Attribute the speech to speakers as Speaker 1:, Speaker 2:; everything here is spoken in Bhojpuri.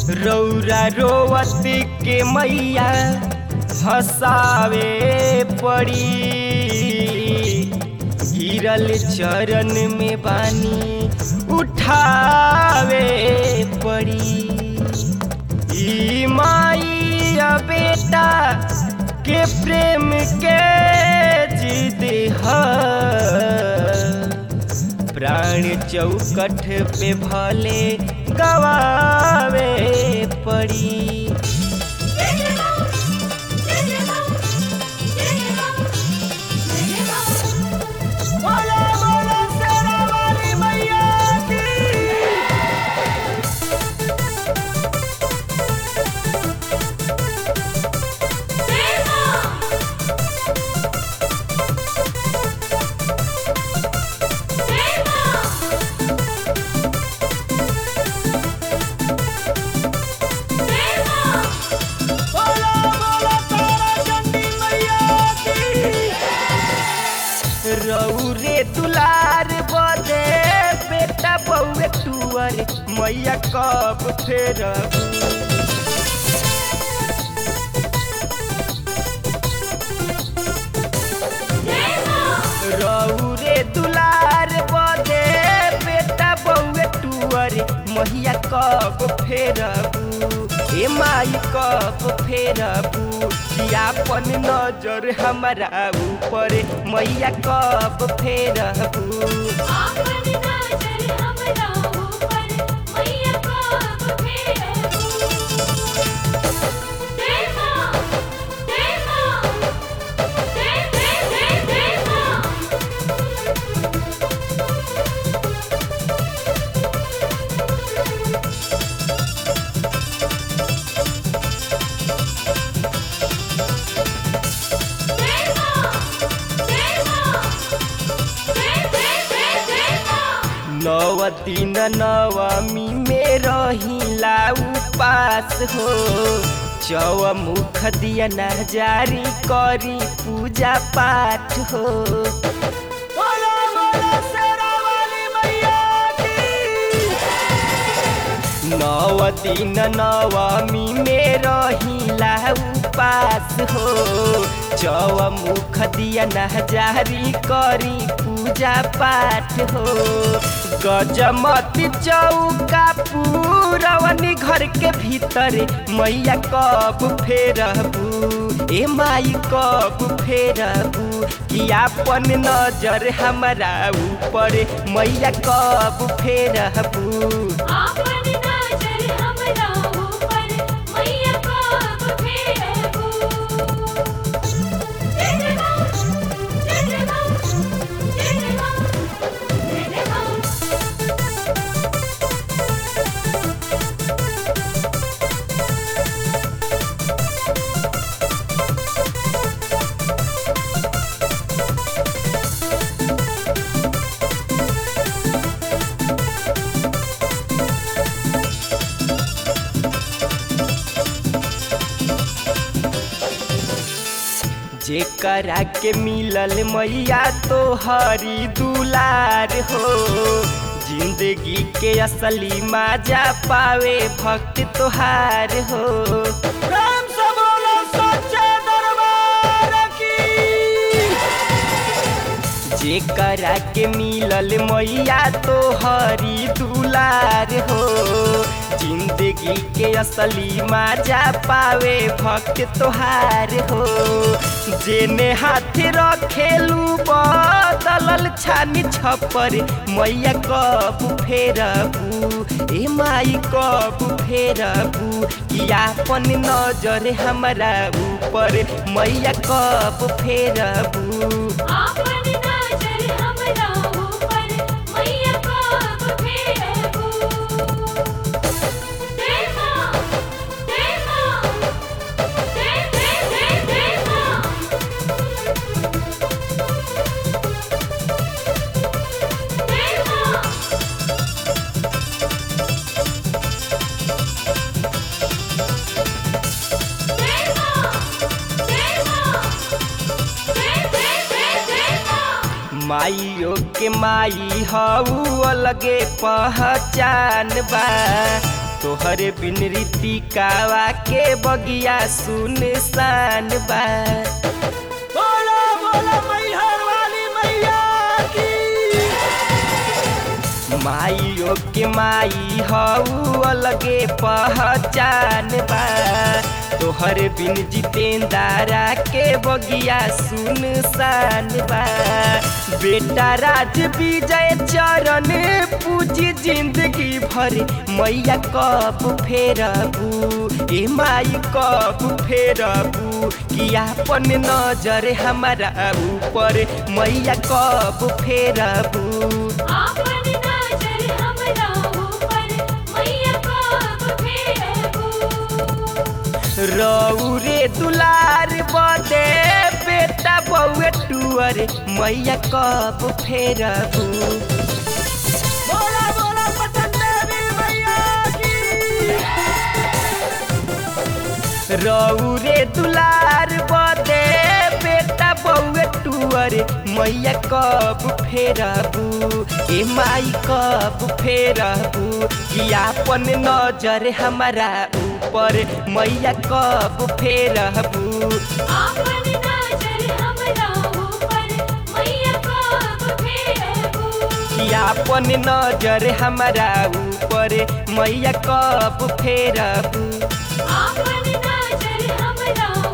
Speaker 1: रौरा रोवत के मैया हंसावे पड़ी गिरल चरण में बानी उठावे पड़ी ई माई आ बेटा के प्रेम के जिद है प्राण चौकठ पे भले गवावे पड़ी बोला बोला शेरा वाली मैया की बोला बोला तारा चंडी मैया की रौरे दुलार बदे बेटा बउए टुअर मैया कब फेरब रौरे दुलार बदे बेटा बउए टुअर मैया कब फेरबू ए माई कब फेरबू अपन नजर हमारा ऊपर मैया कब फेरबू नव दिन नवमी में रहिला उपास हो चौमुख दिया न जारी करी पूजा पाठ हो बोला बोला शेरा वाली मैया की नव दिन नवमी में रहिला उपास हो चौमुख दिया नजारी करी पूजा पाठ हो गजमती चौका पूरवनी घर के भीतर मैया कब फेरबू ए माई कब फेरबू कि अपन नजर हमारा ऊपर मैया कब फेरबू जेकरा के मिलल मैया तो हरी दुलार हो जिंदगी के असली माजा पावे भक्त तोहार हो राम से बोलो सच्चे दरबार की जेकरा के मिलल मैया तो हरी दुलार हो जिंदगी के असली माजा पावे भक्त तोहार हो जेने हाथ रखेलू बदलल छानी छपर मैया कब फेरबू ए माई कब फेरबू कि आपन नजर हमारा ऊपर मैया कब फेरबू माइयो के माई हऊ अलगे पहचान बा तोहरे बिन रीतिकावा के बगिया सुनसान बा
Speaker 2: बोला बोला मैहर वाली मैया की
Speaker 1: माइयो के माई हऊ अलगे पहचान बा तोहर बिन जितेंदारा के बगिया सुनसान बा बेटा राज विजय चरण पूजी जिंदगी भर मैया कब फेरबू ए माई कब फेरबू कि आपन नजर हमारा ऊपर मैया कब फेरबू
Speaker 3: आपन नजर हमरा ऊपर मैया कब फेरबू
Speaker 1: रौरे दुलार बदे बेटा बउए टुअर मैया कब फेरबू
Speaker 2: बोला बोला पटन देवी मैया की
Speaker 1: रौरे दुलार बदे बेटा बउए टुअर मैया कब फेरबू ए माई कब फेरबू कि आपन नजर हमारा ऊपर मैया कब फेरबू
Speaker 3: आपन नजर हमरा ऊपर मैया कब फेरबू
Speaker 1: कि आपन नजर हमारा ऊपर मैया कब फेरबू
Speaker 3: आपन नजर हमरा